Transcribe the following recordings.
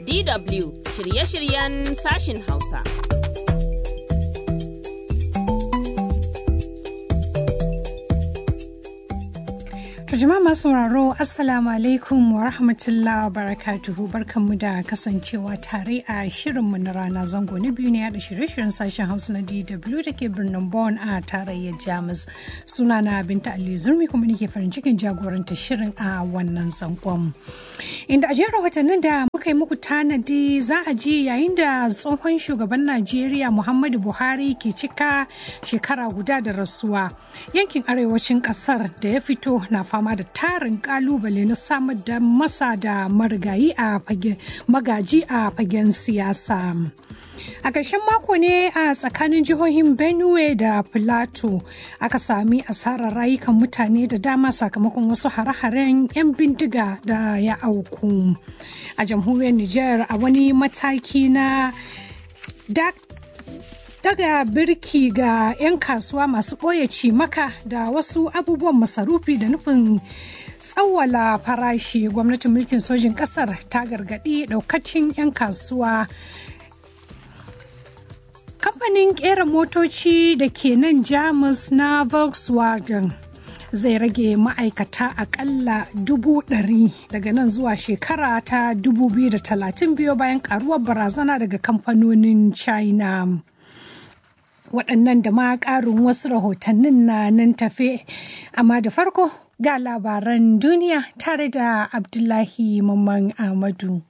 DW shirye-shiryen sashin Hausa. jama'a masu sauraro assalamu alaikum wa rahmatullahi wa barakatuhu barkanmu da kasancewa tare a shirinmu na rana zango na biyu ne yada shirye-shiryen sashen hausa na dw da ke birnin Bonn a tarayyar jamus suna na binta ali zurmi kuma nake farin cikin jagoranta shirin a wannan zangon inda a jerin rahotannin da muka yi muku tanadi za a ji yayin da tsohon shugaban najeriya muhammadu buhari ke cika shekara guda da rasuwa yankin arewacin kasar da ya fito na fama da tarin kalubale na samar da masa da marigayi a magaji a fagen siyasa. A ƙarshen mako ne a tsakanin jihohin Benue da Filato aka sami asarar rayukan mutane da dama sakamakon wasu hare-haren 'yan bindiga da ya auku. A jamhuriyar Nijar a wani mataki na daga birki ga 'yan kasuwa masu ɓoye cimaka da wasu abubuwan masarufi da nufin tsawwala farashi gwamnatin mulkin sojin ƙasar ta gargaɗi ɗaukacin 'yan kasuwa kamfanin ƙera motoci da ke nan jamus na volkswagen zai rage ma'aikata akalla dubu ɗari daga nan zuwa shekara ta 2030 biyo bayan karuwar barazana daga kamfanonin china waɗannan da ma ƙarin wasu rahotannin na nan tafe amma da farko ga labaran duniya tare da abdullahi mamman ahmadu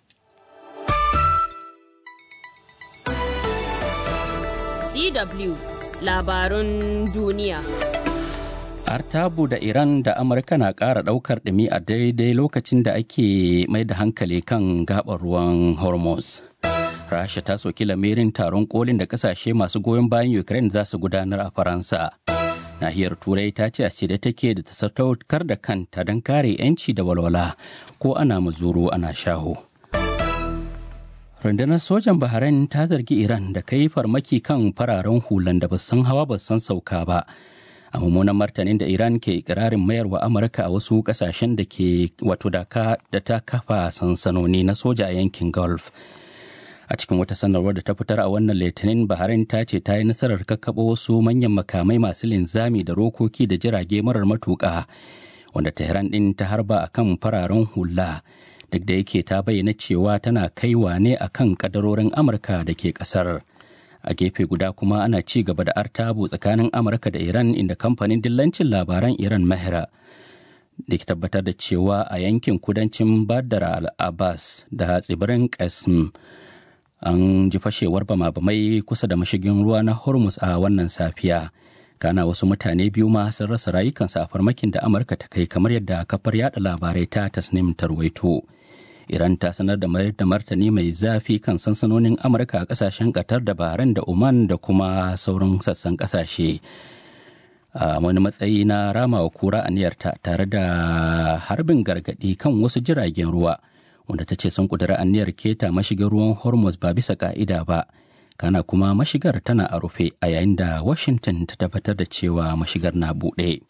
DW labarun duniya Artabu da Iran da Amurka na ƙara ɗaukar ɗumi a daidai lokacin da ake mai da hankali kan gaɓar ruwan Hormuz. rasha ta soki lamirin taron kolin da kasashe masu goyon bayan ukraine za su gudanar a faransa nahiyar turai ta ce a shirye take da ta sadaukar da kanta don kare 'yanci da walwala ko ana mazuru ana shaho rundunar sojan bahrain ta zargi iran da kai farmaki kan fararen hulan da basan hawa basan sauka ba a mummunan martanin da iran ke ikirarin mayarwa amurka a wasu kasashen da ke wato da ta kafa sansanoni na soja a yankin gulf a cikin wata sanarwar da ta fitar a wannan litinin bahrain ta ce ta yi nasarar kakkaɓo wasu manyan makamai masu linzami da rokoki da jirage marar matuƙa wanda tehran ɗin ta harba a kan fararen hula duk da yake ta bayyana cewa tana kaiwa ne a kan kadarorin amurka da ke ƙasar a gefe guda kuma ana ci gaba da artabu tsakanin amurka da iran inda kamfanin dillancin labaran iran mahira da ke tabbatar da cewa a yankin kudancin badar al-abbas da tsibirin qasim an ji fashewar bama-bamai kusa da mashigin ruwa na hormuz a wannan safiya kana wasu mutane biyu ma sun rasa rayukansu a farmakin da amurka ta kai kamar yadda kafar yada labarai ta tasnim tarwaito iran ta sanar da mayar da martani mai zafi kan sansanonin amurka a kasashen qatar da bahrain da oman da kuma sauran sassan kasashe a wani matsayi na ramawa kura aniyarta tare da harbin gargadi kan wasu jiragen ruwa wanda ta ce sun kudura aniyar keta mashigar ruwan hormuz ba bisa ka'ida ba kana kuma mashigar tana a rufe a yayin da washington ta tabbatar da cewa mashigar na buɗe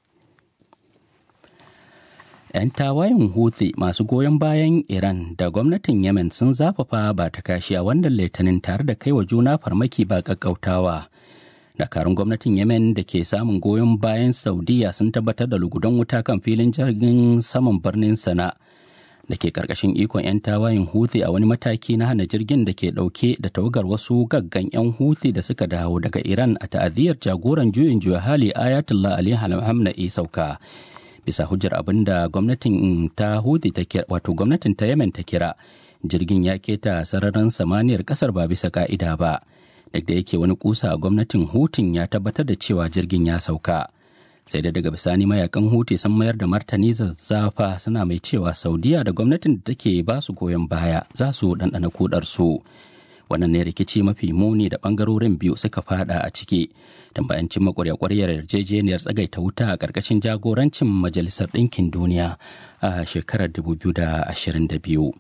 'yan tawayen houthi masu goyon bayan iran da gwamnatin yemen sun zafafa ba ta kashi a wannan litinin tare da kai wa juna farmaki ba kakkautawa dakarun gwamnatin yemen da ke samun goyon bayan saudiya sun tabbatar da lugudan wuta kan filin jirgin saman birnin sana' da ke karkashin ikon 'yan tawayin Houthi a wani mataki na hana jirgin da ke dauke da tawagar wasu gaggan 'yan Houthi da suka dawo daga Iran a ta'aziyar jagoran juyin juya hali Ayatollah Ali Khamenei sauka. Bisa hujjar abin da gwamnatin ta Houthi ta kira wato gwamnatin ta Yemen ta kira jirgin ya keta sararin samaniyar kasar ba bisa ka'ida ba. Duk da yake wani kusa a gwamnatin Houtin ya tabbatar da cewa jirgin ya sauka. sai da daga bisani mayakan huti sun mayar da martani zazzafa suna mai cewa saudiya da gwamnatin da take ba su goyon baya za su ɗanɗana kudar su wannan ne rikici mafi muni da ɓangarorin biyu suka fada a ciki don bayan cimma ƙwarya-ƙwaryar yarjejeniyar tsagaita wuta a ƙarƙashin jagorancin majalisar ɗinkin duniya a shekarar 2022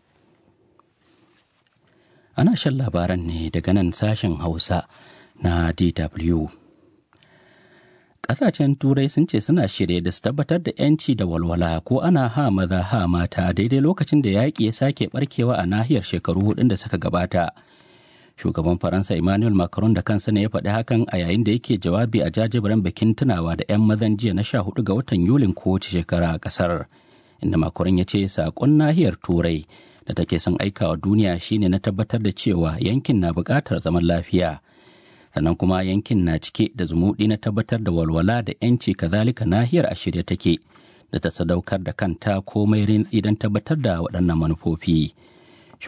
ana shan labaran ne daga nan sashen hausa na dw Ƙasashen Turai sun ce suna shirye da su tabbatar da 'yanci da walwala ko ana ha maza ha mata daidai lokacin da yaƙi ya sake barkewa a nahiyar shekaru hudun da suka gabata. Shugaban Faransa Emmanuel Macron da kansa ne ya faɗi hakan a yayin da yake jawabi a jajibirin bikin tunawa da 'yan mazan jiya na sha hudu ga watan Yulin kowace shekara a ƙasar. Inda Macron ya ce saƙon nahiyar Turai da take son aikawa duniya shine na tabbatar da cewa yankin na buƙatar zaman lafiya. sannan kuma yankin na cike da zumuɗi na tabbatar da walwala da 'yanci kazalika nahiyar a shirye take da ta sadaukar da kanta komai rintsi don tabbatar da waɗannan manufofi